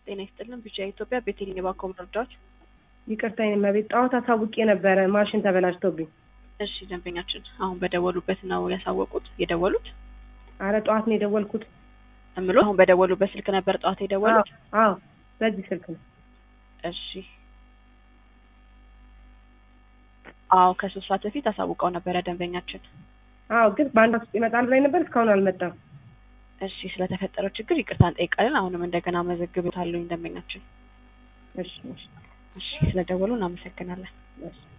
ጤና ይስጥልን። ቢጫ ኢትዮጵያ ቤቴሌን የባንክ መረጃዎች። ይቅርታ የኔ እመቤት፣ ጠዋት አሳውቄ ነበረ ማሽን ተበላሽቶብኝ። እሺ ደንበኛችን አሁን በደወሉበት ነው ያሳወቁት የደወሉት አረ ጠዋት ነው የደወልኩት። እምሎ አሁን በደወሉበት ስልክ ነበር ጠዋት የደወሉት? አዎ በዚህ ስልክ ነው። እሺ አዎ ከሶስት ሰዓት በፊት አሳውቀው ነበረ ደንበኛችን። አዎ ግን በአንድ ውስጥ ይመጣል ብላኝ ነበር፣ እስካሁን አልመጣም። እሺ ስለተፈጠረው ችግር ይቅርታ እንጠይቃለን። አሁንም እንደገና መዘግብታለሁ ደንበኛችን። እሺ እሺ እሺ ስለደወሉ እናመሰግናለን። እሺ